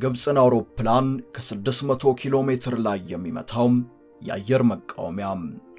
የግብፅን አውሮፕላን ከ600 ኪሎ ሜትር ላይ የሚመታው የአየር መቃወሚያ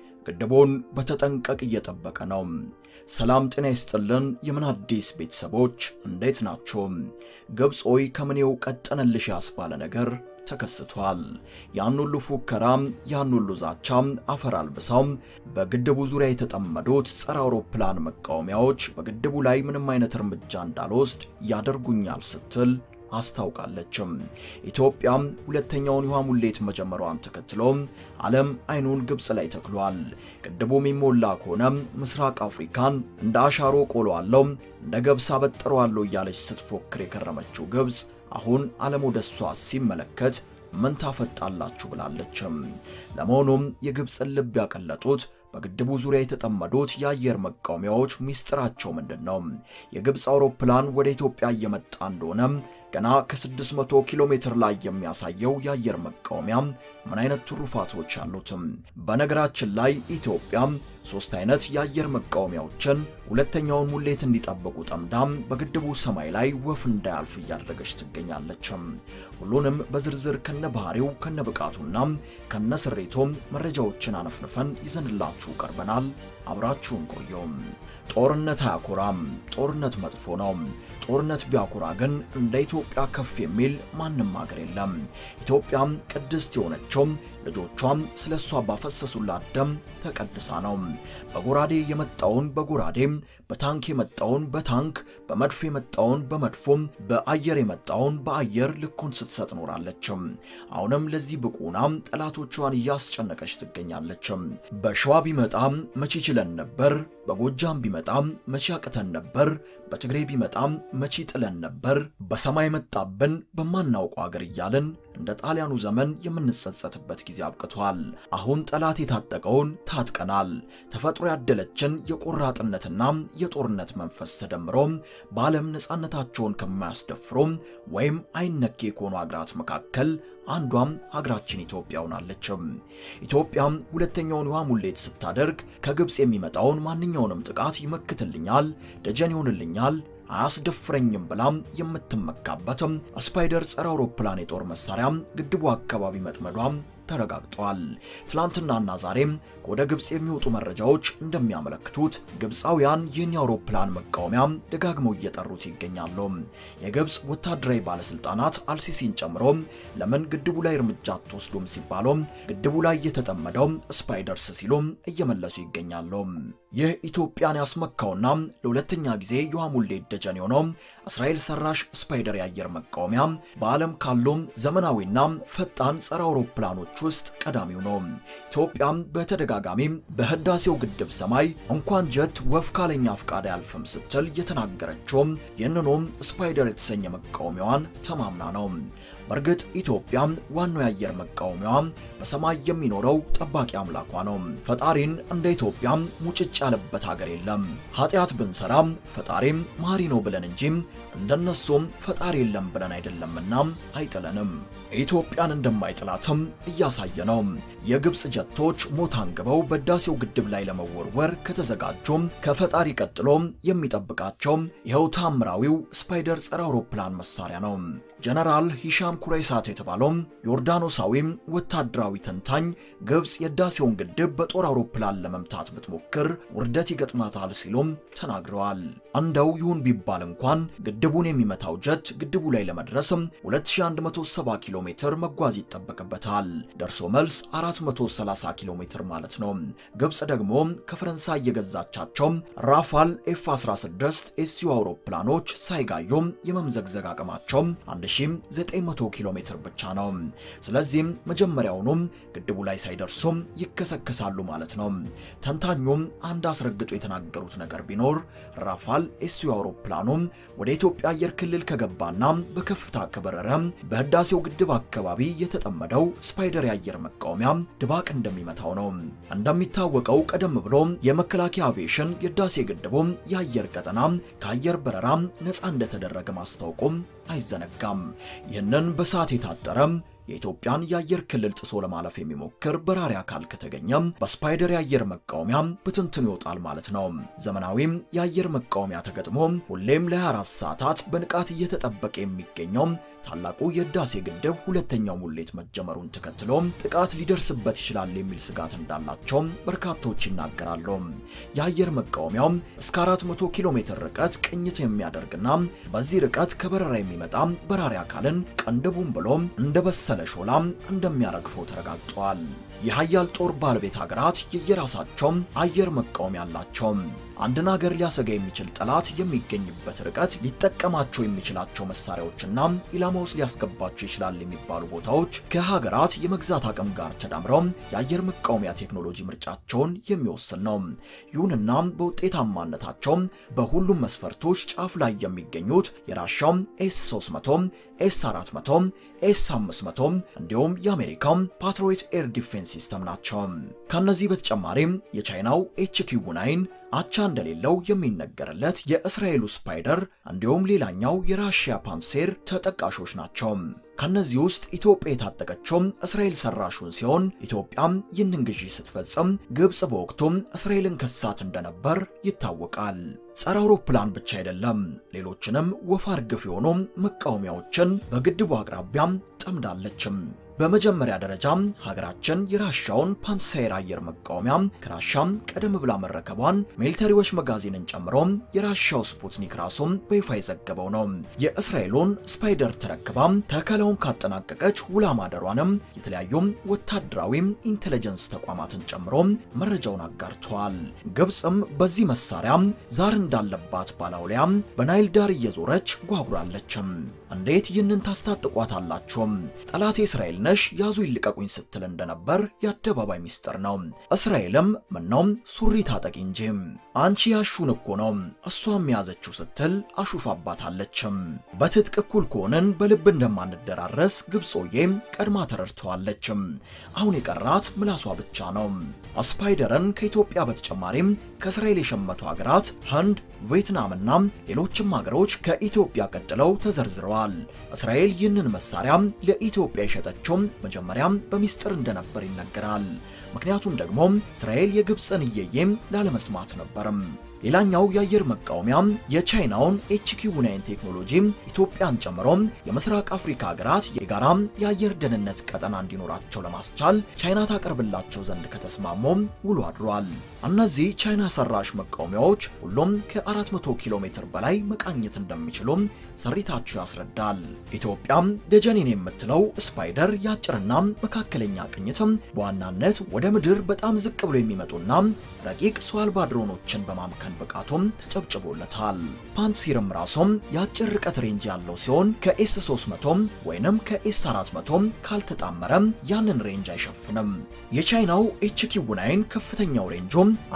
ግድቡን በተጠንቀቅ እየጠበቀ ነው። ሰላም ጤና ይስጥልን። የምን አዲስ ቤተሰቦች እንዴት ናቸው? ግብፅ ሆይ ከምኔው ቀጠነልሽ ያስባለ ነገር ተከስቷል። ያን ሁሉ ፉከራ፣ ያን ሁሉ ዛቻ አፈር አልብሰው በግድቡ ዙሪያ የተጠመዱት ጸረ አውሮፕላን መቃወሚያዎች በግድቡ ላይ ምንም አይነት እርምጃ እንዳልወስድ ያደርጉኛል ስትል አስታውቃለችም። ኢትዮጵያ ሁለተኛውን የውሃ ሙሌት መጀመሯን ተከትሎ ዓለም አይኑን ግብፅ ላይ ተክሏል። ግድቡ የሚሞላ ከሆነ ምስራቅ አፍሪካን እንደ አሻሮ ቆሎአለው፣ እንደ ገብስ አበጥረዋለሁ እያለች ስትፎክር የከረመችው ግብፅ አሁን ዓለም ወደ እሷ ሲመለከት ምን ታፈጣላችሁ ብላለችም። ለመሆኑም የግብፅን ልብ ያቀለጡት በግድቡ ዙሪያ የተጠመዱት የአየር መቃወሚያዎች ሚስጥራቸው ምንድን ነው? የግብፅ አውሮፕላን ወደ ኢትዮጵያ እየመጣ እንደሆነ ገና ከ600 ኪሎ ሜትር ላይ የሚያሳየው የአየር መቃወሚያ ምን አይነት ትሩፋቶች አሉትም? በነገራችን ላይ ኢትዮጵያ ሶስት አይነት የአየር መቃወሚያዎችን ሁለተኛውን ሙሌት እንዲጠብቁ ጠምዳም በግድቡ ሰማይ ላይ ወፍ እንዳያልፍ እያደረገች ትገኛለችም። ሁሉንም በዝርዝር ከነ ባህሪው ከነ ብቃቱና ከነ ስሬቶም መረጃዎችን አነፍንፈን ይዘንላችሁ ቀርበናል። አብራችሁን ቆየም። ጦርነት አያኮራም። ጦርነት መጥፎ ነው። ጦርነት ቢያኮራ ግን እንደ ኢትዮጵያ ከፍ የሚል ማንም ሀገር የለም። ኢትዮጵያም ቅድስት የሆነችው ልጆቿም ስለ እሷ ባፈሰሱላት ደም ተቀድሳ ነው። በጎራዴ የመጣውን በጎራዴ፣ በታንክ የመጣውን በታንክ፣ በመድፍ የመጣውን በመድፎም፣ በአየር የመጣውን በአየር ልኩን ስትሰጥ ኖራለችም። አሁንም ለዚህ ብቁና ጠላቶቿን እያስጨነቀች ትገኛለችም። በሸዋ ቢመጣም መቼ ችለን ነበር፣ በጎጃም ቢመጣም መቼ አቅተን ነበር፣ በትግሬ ቢመጣም መቼ ጥለን ነበር፣ በሰማይ መጣብን በማናውቀው አገር እያልን እንደ ጣሊያኑ ዘመን የምንጸጸትበት ጊዜ አብቅቷል። አሁን ጠላት የታጠቀውን ታጥቀናል። ተፈጥሮ ያደለችን የቆራጥነትና የጦርነት መንፈስ ተደምሮ በዓለም ነፃነታቸውን ከማያስደፍሩ ወይም አይነኬ ከሆኑ አገራት መካከል አንዷም ሀገራችን ኢትዮጵያ ሆናለችም። ኢትዮጵያም ሁለተኛውን የውሃ ሙሌት ስታደርግ ከግብፅ የሚመጣውን ማንኛውንም ጥቃት ይመክትልኛል፣ ደጀን ይሆንልኛል አያስደፍረኝም ብላም የምትመካበትም ስፓይደር ጸረ አውሮፕላን የጦር መሳሪያ ግድቡ አካባቢ መጥመዷም ተረጋግጧል። ትላንትናና ዛሬም ከወደ ግብፅ የሚወጡ መረጃዎች እንደሚያመለክቱት ግብፃውያን ይህን የአውሮፕላን መቃወሚያ ደጋግመው እየጠሩት ይገኛሉ። የግብፅ ወታደራዊ ባለስልጣናት አልሲሲን ጨምሮ ለምን ግድቡ ላይ እርምጃ አትወስዱም ሲባሉ ግድቡ ላይ የተጠመደው ስፓይደርስ ሲሉ እየመለሱ ይገኛሉ። ይህ ኢትዮጵያን ያስመካውና ለሁለተኛ ጊዜ የውሃ ሙሌት ደጀን የሆነው እስራኤል ሰራሽ ስፓይደር የአየር መቃወሚያ በዓለም ካሉ ዘመናዊና ፈጣን ጸረ አውሮፕላኖች ውስጥ ቀዳሚው ነው። ኢትዮጵያም በተደጋጋሚ በህዳሴው ግድብ ሰማይ እንኳን ጀት ወፍ ካለኛ ፍቃድ አያልፍም ስትል የተናገረችውም ይህንኑም ስፓይደር የተሰኘ መቃወሚያዋን ተማምና ነው። በእርግጥ ኢትዮጵያ ዋናው የአየር መቃወሚያዋ በሰማይ የሚኖረው ጠባቂ አምላኳ ነው። ፈጣሪን እንደ ኢትዮጵያ ሙጭጭ ያለበት ሀገር የለም። ኃጢአት ብንሰራም ፈጣሪም መሐሪ ነው ብለን እንጂ እንደነሱም ፈጣሪ የለም ብለን አይደለምና አይጥለንም። ኢትዮጵያን እንደማይጥላትም እያሳየ ነው። የግብፅ ጀቶች ሞት አንግበው በህዳሴው ግድብ ላይ ለመወርወር ከተዘጋጁም ከፈጣሪ ቀጥሎ የሚጠብቃቸው ይኸው ታምራዊው ስፓይደር ጸረ አውሮፕላን መሳሪያ ነው። ጀነራል ሂሻም ኩሬሳት የተባለው ዮርዳኖሳዊም ወታደራዊ ተንታኝ ግብፅ የህዳሴውን ግድብ በጦር አውሮፕላን ለመምታት ብትሞክር ውርደት ይገጥማታል ሲሉም ተናግረዋል። እንደው ይሁን ቢባል እንኳን ግድቡን የሚመታው ጀት ግድቡ ላይ ለመድረስም 2170 ኪሎ ሜትር መጓዝ ይጠበቅበታል። ደርሶ መልስ 430 ኪሎ ሜትር ማለት ነው። ግብፅ ደግሞ ከፈረንሳይ የገዛቻቸው ራፋል ኤፍ 16 ኤስዩ አውሮፕላኖች ሳይጋዩም የመምዘግዘግ አቅማቸው 1900 ኪሎ ሜትር ብቻ ነው። ስለዚህም መጀመሪያውኑም ግድቡ ላይ ሳይደርሱም ይከሰከሳሉ ማለት ነው። ተንታኙም አንድ አስረግጦ የተናገሩት ነገር ቢኖር ራፋል ኤስዩ አውሮፕላኑ ወደ ኢትዮጵያ አየር ክልል ከገባና በከፍታ ከበረረ በህዳሴው ግድብ አካባቢ የተጠመደው ስፓይደር የአየር መቃወሚያ ድባቅ እንደሚመታው ነው። እንደሚታወቀው ቀደም ብሎ የመከላከያ አቪዬሽን የህዳሴ ግድቡ የአየር ቀጠና ከአየር በረራ ነፃ እንደተደረገ ማስታወቁም አይዘነጋም። ይህንን በሰዓት የታጠረ የኢትዮጵያን የአየር ክልል ጥሶ ለማለፍ የሚሞክር በራሪ አካል ከተገኘም በስፓይደር የአየር መቃወሚያ ብትንትን ይወጣል ማለት ነው። ዘመናዊም የአየር መቃወሚያ ተገጥሞ ሁሌም ለ24 ሰዓታት በንቃት እየተጠበቀ የሚገኘው ታላቁ የህዳሴ ግድብ ሁለተኛው ሙሌት መጀመሩን ተከትሎ ጥቃት ሊደርስበት ይችላል የሚል ስጋት እንዳላቸው በርካቶች ይናገራሉ። የአየር መቃወሚያው እስከ 400 ኪሎ ሜትር ርቀት ቅኝት የሚያደርግና በዚህ ርቀት ከበረራ የሚመጣ በራሪ አካልን ቀንድቡን ብሎ እንደበሰለ ሾላ እንደሚያረግፈው ተረጋግጧል። የሀያል ጦር ባለቤት ሀገራት የየራሳቸው አየር መቃወሚያ አላቸው። አንድን ሀገር ሊያሰጋ የሚችል ጠላት የሚገኝበት ርቀት ሊጠቀማቸው የሚችላቸው መሳሪያዎችና ኢላማ ውስጥ ሊያስገባቸው ይችላል የሚባሉ ቦታዎች ከሀገራት የመግዛት አቅም ጋር ተዳምረው የአየር መቃወሚያ ቴክኖሎጂ ምርጫቸውን የሚወስን ነው። ይሁንና በውጤታማነታቸው በሁሉም መስፈርቶች ጫፍ ላይ የሚገኙት የራሻው ኤስ 300፣ ኤስ 400፣ ኤስ 500 እንዲሁም የአሜሪካው ፓትሪዮት ኤር ዲፌንስ ሲስተም ናቸው። ከነዚህ በተጨማሪም የቻይናው ኤችኪው ናይን አቻ እንደሌለው የሚነገርለት የእስራኤሉ ስፓይደር እንዲሁም ሌላኛው የራሽያ ፓንሴር ተጠቃሾች ናቸው። ከነዚህ ውስጥ ኢትዮጵያ የታጠቀችው እስራኤል ሰራሹን ሲሆን ኢትዮጵያም ይህንን ግዢ ስትፈጽም ግብጽ በወቅቱም እስራኤልን ከሳት እንደነበር ይታወቃል። ጸረ አውሮፕላን ብቻ አይደለም፣ ሌሎችንም ወፍ አርግፍ የሆኑ መቃወሚያዎችን በግድቡ አቅራቢያም ጠምዳለችም። በመጀመሪያ ደረጃም ሀገራችን የራሻውን ፓንሳየር አየር መቃወሚያ ከራሻም ቀደም ብላ መረከቧን ሚሊተሪዎች መጋዚንን ጨምሮ የራሻው ስፑትኒክ ራሱም በይፋ የዘገበው ነው። የእስራኤሉን ስፓይደር ተረክባም ተከላውን ካጠናቀቀች ውላ ማደሯንም የተለያዩ ወታደራዊ ኢንቴሊጀንስ ተቋማትን ጨምሮ መረጃውን አጋርተዋል። ግብፅም በዚህ መሳሪያ ዛር እንዳለባት ባላውሊያም በናይል ዳር እየዞረች ጓጉራለችም። እንዴት ይህንን ታስታጥቋታላችሁ? ጠላቴ እስራኤል ነሽ ያዙ ይልቀቁኝ ስትል እንደነበር የአደባባይ ሚስጥር ነው። እስራኤልም ምነው ሱሪ ታጠቂ እንጂ አንቺ ያሹን እኮ ነው እሷም የያዘችው ስትል አሹፋባታለችም። በትጥቅ እኩል ከሆንን በልብ እንደማንደራረስ ግብጾዬ ቀድማ ተረድተዋለችም። አሁን የቀራት ምላሷ ብቻ ነው። ስፓይደርን ከኢትዮጵያ በተጨማሪም ከእስራኤል የሸመቱ ሀገራት ህንድ፣ ቪየትናምና ሌሎችም ሀገሮች ከኢትዮጵያ ቀጥለው ተዘርዝረዋል። እስራኤል ይህንን መሳሪያ ለኢትዮጵያ የሸጠችው መጀመሪያም በሚስጥር እንደነበር ይነገራል። ምክንያቱም ደግሞ እስራኤል የግብፅን እየዬም ላለመስማት ነበርም። ሌላኛው የአየር መቃወሚያ የቻይናውን ኤችኪው ናይን ቴክኖሎጂ ኢትዮጵያን ጨምሮ የምስራቅ አፍሪካ ሀገራት የጋራ የአየር ደህንነት ቀጠና እንዲኖራቸው ለማስቻል ቻይና ታቀርብላቸው ዘንድ ከተስማሙ ውሎ አድሯል። እነዚህ ቻይና ሰራሽ መቃወሚያዎች ሁሉም ከ400 ኪሎ ሜትር በላይ መቃኘት እንደሚችሉ ስሪታቸው ያስረዳል። ኢትዮጵያም ደጀኔን የምትለው ስፓይደር የአጭርና መካከለኛ ቅኝትም በዋናነት ወደ ምድር በጣም ዝቅ ብሎ የሚመጡና ረቂቅ ሰው አልባ ድሮኖችን በማምከን ብቃቱም ተጨብጭቦለታል። ፓንሲርም ራሱም የአጭር ርቀት ሬንጅ ያለው ሲሆን ከኤስ 300 ወይንም ከኤስ 400 ካልተጣመረ ያንን ሬንጅ አይሸፍንም። የቻይናው ኤችኪው ናይን ከፍተኛው ሬንጁ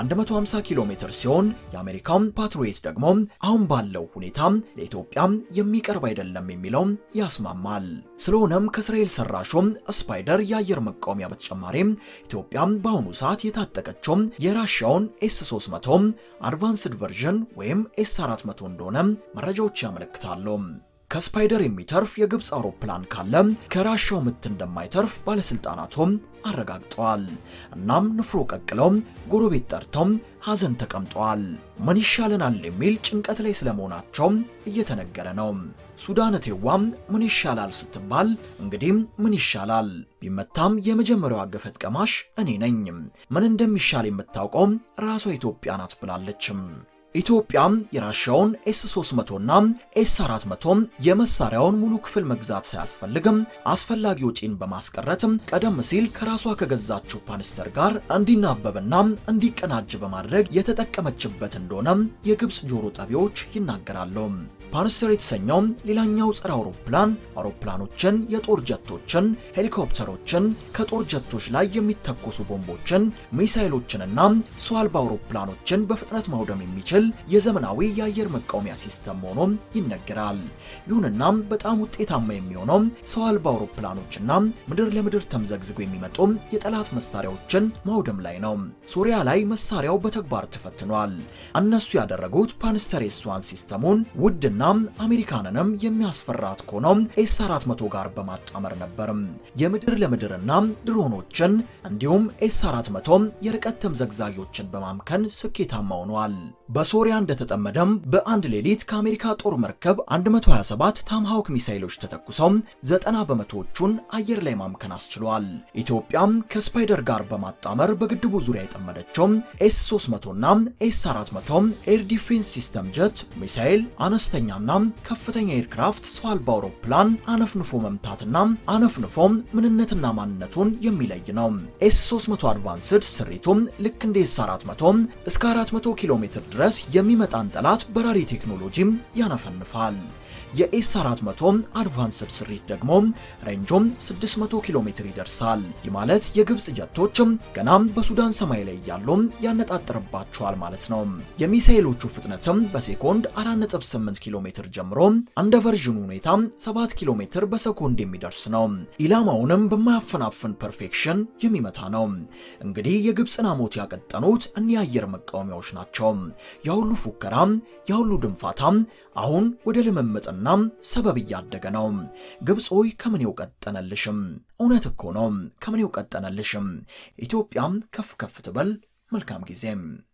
150 ኪሎ ሜትር ሲሆን የአሜሪካው ፓትሪዮት ደግሞ አሁን ባለው ሁኔታ ለኢትዮጵያ የሚቀርብ አይደለም የሚለው ያስማማል። ስለሆነም ከእስራኤል ሰራሹም ስፓይደር የአየር መቃወሚያ በተጨማሪም ኢትዮጵያም በአሁኑ ሰዓት የታጠቀችው የራሻውን ኤስ 300 አድቫንስድ ቨርዥን ወይም ኤስ 400 እንደሆነ መረጃዎች ያመለክታሉ። ከስፓይደር የሚተርፍ የግብፅ አውሮፕላን ካለ ከራሻው ምት እንደማይተርፍ ባለስልጣናቱም አረጋግጠዋል። እናም ንፍሮ ቀቅለው ጎረቤት ጠርተው ሐዘን ተቀምጠዋል። ምን ይሻለናል የሚል ጭንቀት ላይ ስለመሆናቸው እየተነገረ ነው። ሱዳን እቴዋም ምን ይሻላል ስትባል እንግዲህ ምን ይሻላል ቢመታም የመጀመሪያዋ ገፈት ቀማሽ እኔ ነኝ። ምን እንደሚሻል የምታውቀው ራሷ ኢትዮጵያ ናት ብላለችም። ኢትዮጵያም የራሻውን ኤስ 300 እና ኤስ 400 የመሳሪያውን ሙሉ ክፍል መግዛት ሳያስፈልግም አስፈላጊ ወጪን በማስቀረትም ቀደም ሲል ከራሷ ከገዛችው ፓንስተር ጋር እንዲናበብና እንዲቀናጅ በማድረግ የተጠቀመችበት እንደሆነ የግብፅ ጆሮ ጠቢዎች ይናገራሉ። ፓንስተር የተሰኘው ሌላኛው ጸረ አውሮፕላን አውሮፕላኖችን፣ የጦር ጀቶችን፣ ሄሊኮፕተሮችን፣ ከጦር ጀቶች ላይ የሚተኮሱ ቦምቦችን፣ ሚሳይሎችንና ሰው አልባ አውሮፕላኖችን በፍጥነት ማውደም የሚችል የዘመናዊ የአየር መቃወሚያ ሲስተም ሆኖ ይነገራል። ይሁንና በጣም ውጤታማ የሚሆነው ሰው አልባ አውሮፕላኖችና ምድር ለምድር ተምዘግዝጎ የሚመጡ የጠላት መሳሪያዎችን ማውደም ላይ ነው። ሶሪያ ላይ መሳሪያው በተግባር ተፈትኗል። እነሱ ያደረጉት ፓንስተር ኤስዋን ሲስተሙን ውድና እስራኤልንና አሜሪካንንም የሚያስፈራት ከሆነው ኤስ 400 ጋር በማጣመር ነበር። የምድር ለምድርና ድሮኖችን እንዲሁም ኤስ 400 የርቀት ተምዘግዛጊዎችን በማምከን ስኬታማ ሆኗል። በሶሪያ እንደተጠመደም በአንድ ሌሊት ከአሜሪካ ጦር መርከብ 127 ታምሃውክ ሚሳይሎች ተተኩሰው 90 በመቶዎቹን አየር ላይ ማምከን አስችሏል። ኢትዮጵያም ከስፓይደር ጋር በማጣመር በግድቡ ዙሪያ የጠመደችው ኤስ 300 እና ኤስ 400 ኤር ዲፌንስ ሲስተም ጀት ሚሳኤል አነስተኛና ከፍተኛ ኤርክራፍት ሰው አልባ አውሮፕላን አነፍንፎ መምታትና አነፍንፎም ምንነትና ማንነቱን የሚለይ ነው። ኤስ 300 አድቫንስድ ስሪቱም ልክ እንደ ኤስ 400 እስከ 400 ኪሎ ሜትር ድረስ የሚመጣን ጠላት በራሪ ቴክኖሎጂም ያነፈንፋል። የኤስ 400 አድቫንስድ ስሪት ደግሞ ሬንጆም 600 ኪሎ ሜትር ይደርሳል። ይህ ማለት የግብፅ ጀቶች ገናም በሱዳን ሰማይ ላይ ያሉ ያነጣጥርባቸዋል ማለት ነው። የሚሳኤሎቹ ፍጥነትም በሴኮንድ 4.8 ኪሎ ሜትር ጀምሮ እንደ ቨርዥኑ ሁኔታ 7 ኪሎ ሜትር በሰኮንድ የሚደርስ ነው። ኢላማውንም በማያፈናፍን ፐርፌክሽን የሚመታ ነው። እንግዲህ የግብፅን አሞት ያቀጠኑት እኒህ የአየር መቃወሚያዎች ናቸው። ያሁሉ ፉከራ፣ ያሁሉ ድንፋታ አሁን ወደ ልምምጥና ሰበብ እያደገ ነው። ግብፅ ሆይ ከምን የውቀጠነልሽም? እውነት እኮ ነው ከምን የውቀጠነልሽም? ኢትዮጵያም ከፍ ከፍ ትበል። መልካም ጊዜም